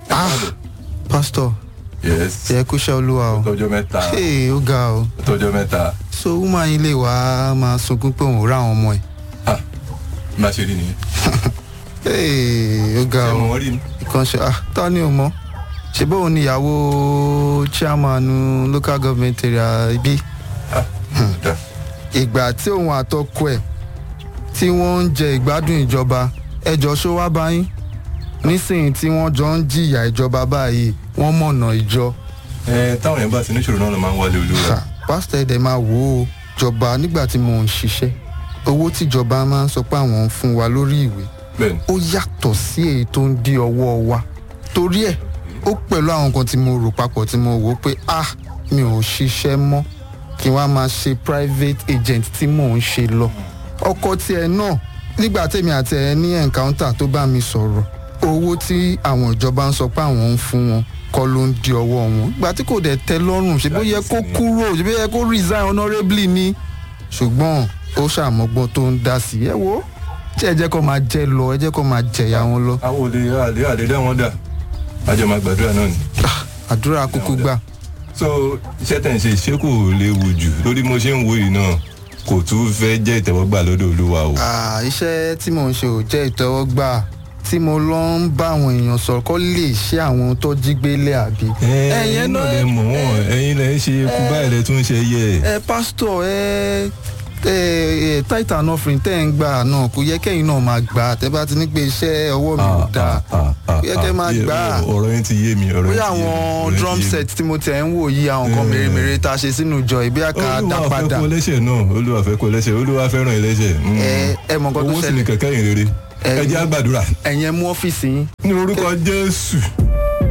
ah pastor yes ẹ kúṣẹ́ olúwa o tọjọ́ mẹ́ta Hey, ó ga o tọjọ́ mẹ́ta so woman yìí lè wá máa sunkún pé òun rá àwọn ọmọ ẹ̀ ah má ṣe rí nìyẹn Hey, ó ga ṣé o mo rí mi ìkan ṣe ah ta ni o mọ ṣe bóun ni ìyàwó chairman local government area ibi ah dá ìgbà tí òun àtọkọ ẹ̀ tí wọ́n ń jẹ ìgbádùn ìjọba ẹjọ́ ṣó wá báyìí nísìnyí tí wọ́n jọ ń jìyà ìjọba báyìí wọ́n mọ̀nà ìjọ ẹ táwọn yẹn bá ti níṣòro náà ló máa ń wálé olúwa Ha, pásítọ̀ ẹ̀dẹ̀ máa wò ó jọba nígbà tí mò ń ṣiṣẹ́ owó tíjọba máa ń sọ pé àwọn ń fún wa lórí ìwé bẹ́ẹ̀ni ó yàtọ̀ sí èyí tó ń dí ọwọ́ wa torí ẹ̀ ó pẹ̀lú àwọn nǹkan tí mo rò papọ̀ tí mo wò ó pé ah mi ò ṣiṣẹ́ mọ́ kí wọ́n á máa ṣe private agent tí mò ń ṣe lọ ọkọ tiẹ̀ náà nígbà tèmi àti ẹ̀ ní encounter tó bá mi sọ̀rọ̀ owó tí àwọn ìjọba ń sọ pé àwọn ń fún wọn kọ́ ló ń di ọwọ́ wọn ìgbà tí kò dẹ̀ tẹ́ lọ́rùn ṣe bó yẹ kó kúrò ṣe bó yẹ kó resign honourably ni ṣùgbọ́n ó ṣàmọ́gbọ́n tó ń dá sí ẹ wo tí ẹ jẹ́ kó máa jẹ lọ ẹ jẹ́ kó máa jẹ̀yà wọn lọ àwọn olè àlè àlè dá wọn dà àjọ máa gbàdúrà náà ni àdúrà kúkú gbà so iṣẹ́ tẹ̀ ń ṣe ṣé kò léwu jù lórí mo ṣe ń wo yìí náà kò tún fẹ́ jẹ́ ìtẹ́wọ́gbà lọ́dọ̀ olúwa o Ah, iṣẹ́ tí mò ń ṣe ò jẹ́ ìtẹ́wọ́gbà tí mo lọ ń bá àwọn èèyàn sọ̀rọ̀ kọ́ lè ṣe àwọn tó jí gbélé àbí. ẹ̀yin náà lè mọ̀ wọ́n ẹ̀yin lè ń ṣe ikú báyìí lè tún ṣe yẹ ẹ pásítọ̀ ẹ ẹ tight and offering tẹ́ ń gbà náà kò yẹ kẹ́yìn náà máa gbà tẹ́ bá ti ní pé iṣẹ́ ọwọ́ mi ò dáa kò yẹ kẹ́ máa gbà á ọ̀rọ̀ yẹn ti yé mi ọ̀rọ̀ bóyá yẹn ti yé mi, àwọn ọ̀rọ̀ yẹn drum ti yé mi. set tí mo tẹ̀ ń wò yí àwọn nǹkan Eh. mèremère tá a ṣe sínú ìjọ ìbí àká dá olúwa fẹ́ padà kó lẹ́sẹ̀ náà olúwa fẹ́ kó lẹ́sẹ̀ olúwa fẹ́ràn ẹlẹ́sẹ̀ Mm. ẹ ẹ mọ̀ nǹkan tó owó sì ni ṣẹlẹ̀ kẹ̀kẹ́ yìí rere Eh. ẹ jẹ́ àgbàdúrà ẹ̀yẹn mú ọ́fíìsì yín ní orúkọ jésù